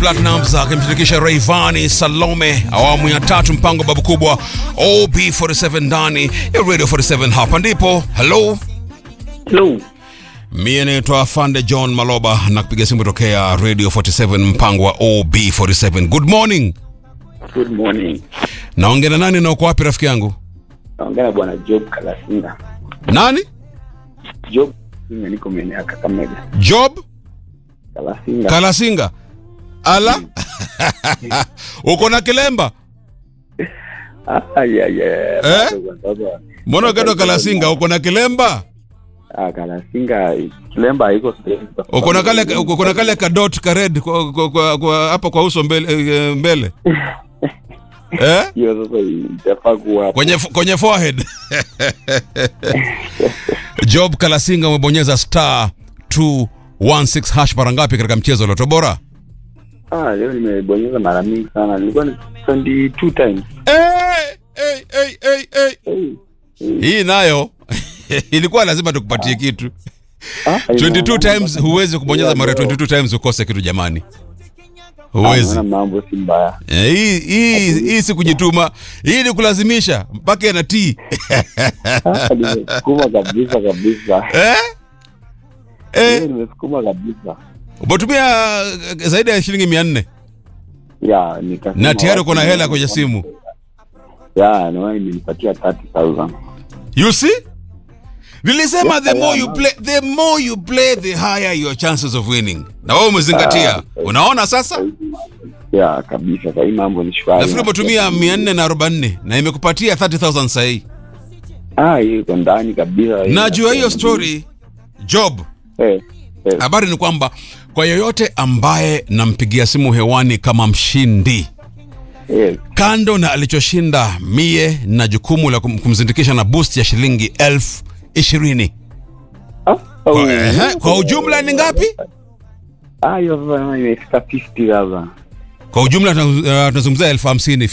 Platnumz akimshirikisha Rayvanny Salome, awamu ya tatu, mpango babu kubwa OB47 ndani ya Radio 47. Hapa ndipo hello Hello. Mie naitwa Fande John Maloba na kupiga simu tokea Radio 47 mpango wa OB47. Good morning. Good morning. Naongea na nani na uko wapi rafiki yangu? Naongea na bwana Job Kalasinga. Nani? Job Kalasinga niko maeneo ya Kakamega. Job Kalasinga. Kalasinga. Ala? uko na kilemba? ah, yeah, yeah. Eh? Bado kwa sababu- Mbona gado Kalasinga uko na kilemba? Ah, Kalasinga Kilemba haiko sehemu kwa sababu- Uko na kale uko na kale ka dot ka red kwa kwa- kwa kwa- hapa kwa uso mbele eh, mbele. Eh? hiyo sasa itafaa kuwa hapo. Kwenye kwenye forehead. Job Kalasinga umebonyeza star 216 hash mara ngapi katika mchezo wa Loto Bora? Ah, leo nimebonyeza mara mingi sana. Nilikuwa ni 22 times. Hey, hey, hey, hey, hey. Hey. Hii nayo ilikuwa lazima tukupatie kitu. Ah, 22 ina- times huwezi kubonyeza mara 22 times ukose kitu jamani. Huwezi. Naona mambo si mbaya. Eh, Hii hii hii si kujituma. Hii ni kulazimisha mpaka ina tii. Ah, nimesukuma kabisa kabisa. Eh? Leo Eh, nimesukuma kabisa. umetumia eh, zaidi ya shilingi 400 Ya, nikasema na tayari uko na watu- hela kwenye simu. Ya, naona imenipatia 30,000. You see? Nilisema the more you play, the more you play the higher your chances of winning. Na wewe umezingatia. Unaona sasa? Ya, kabisa. Sasa hii mambo ni shwari. Nafikiri umetumia 440 na imekupatia 30000 sahi. Ah, hiyo iko ndani kabisa. Najua hiyo story Job. Eh, eh. Habari ni kwamba kwa yoyote ambaye nampigia simu hewani kama mshindi, Yes. kando na alichoshinda mie na jukumu la kum- kumzindikisha na boost ya shilingi elfu ishirini. Ah, oh. Kwa, ehe, kwa ujumla ni ngapi? Ah, hiyo sasa imefika 50,000. Kwa ujumla tuna- uh, tunazungumzia elfu hamsini